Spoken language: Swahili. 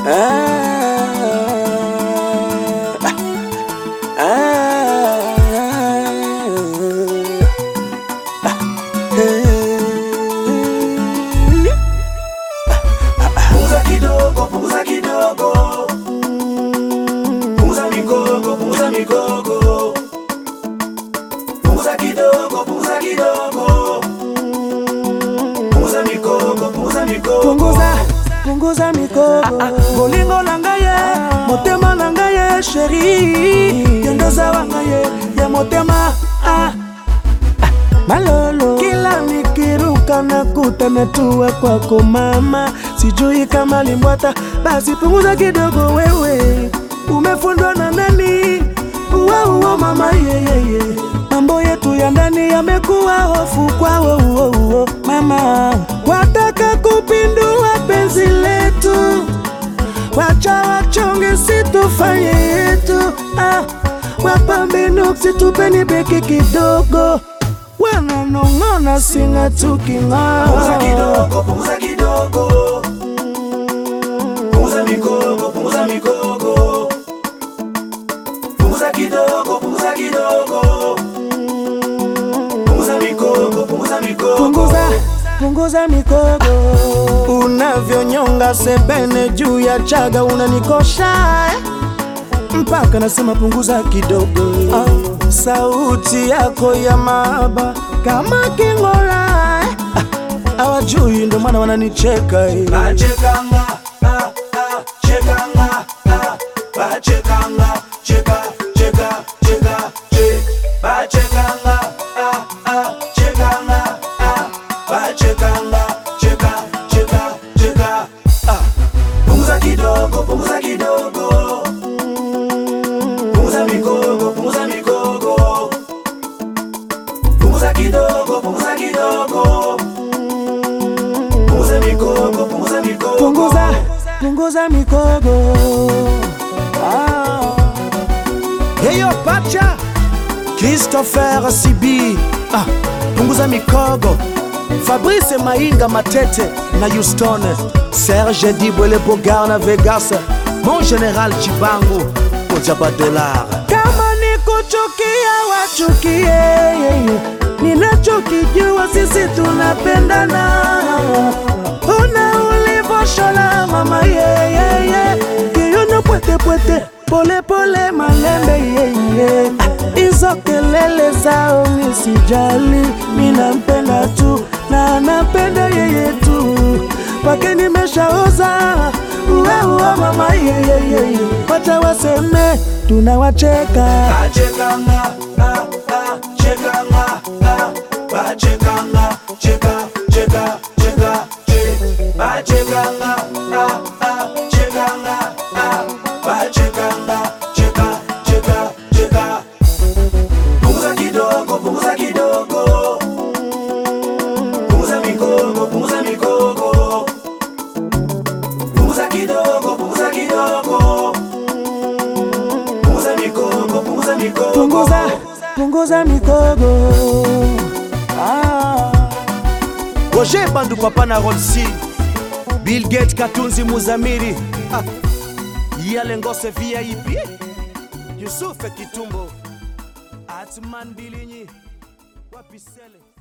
Punguza kidogo, punguza kidogo. Punguza migogo, punguza migogo. Punguza kidogo, punguza kidogo. Punguza migogo, punguza migogo. punguza punguza mikogo bolingo na ngai ye motema na ngai ye sheri yondoza wa ngai ye ya motema ah. Ah, malolo kila nikiruka nakuta metua kwako mama sijui kama limbwata basi punguza kidogo wewe umefundwa na nani uwauo mama yeyeye mambo yetu ya ndani yamekuwa hofu kwao uo uo mama wataka kupindua penzi letu wacha wachonge situfanye yetu ah, wapambe nuksi tupeni beki kidogo wananong'ona singa Punguza tuking'aa kidogo, punguza kidogo. Punguza migogo, punguza migogo. Punguza kidogo, punguza kidogo. Punguza migogo, punguza migogo. punguza punguza mikogo unavyonyonga sebene juu ya chaga unanikosha eh? mpaka nasema punguza kidogo ah, sauti yako ya mahaba kama king'ora eh? ah, awajui ndo maana wananicheka eh. Bachekanga, ah, ah, chekanga, ah, bachekanga, cheka, cheka, cheka, che. Bachekanga, ah, ah, chekanga, ah, bachekanga, cheka, cheka, cheka, ah. Punguza kidogo, punguza kidogo. Punguza migogo, punguza migogo. Punguza kidogo, punguza kidogo. Punguza migogo, punguza migogo. punguza punguza mikogo ah. Heyo pacha Christopher Sibi ah, punguza mikogo Fabrice Mainga Matete na Houston Serge Dibwele Bogar na Vegas Mon General Chibangu Ojaba Dollar Kama ni kuchukia wachukie Ninachokijua sisi tunapendana Una ulivoshola mama yeyeye Kiuno pwete pwete pole pole malembe yeye Hizo kelele zao misijali Minampenda tu na anapenda yeye tu Pake nimeshaoza uwe uwe mama yeyeye Wacha waseme tunawacheka Bachekanga, ah, ah, chekanga, ah, bachekanga, cheka, cheka, cheka, che. Bachekanga, ah, ah, chekanga, ah, bachekanga, cheka, cheka, cheka. Punguza kidogo, punguza kidogo. Punguza migogo, punguza migogo. Punguza kidogo, punguza kidogo. Punguza migogo, punguza migogo. punguza punguza mikogo ah. roger bandu papa na rolsi bill gate katunzi muzamiri ah. yale ngose vip yusufe kitumbo atman bilinyi wapisele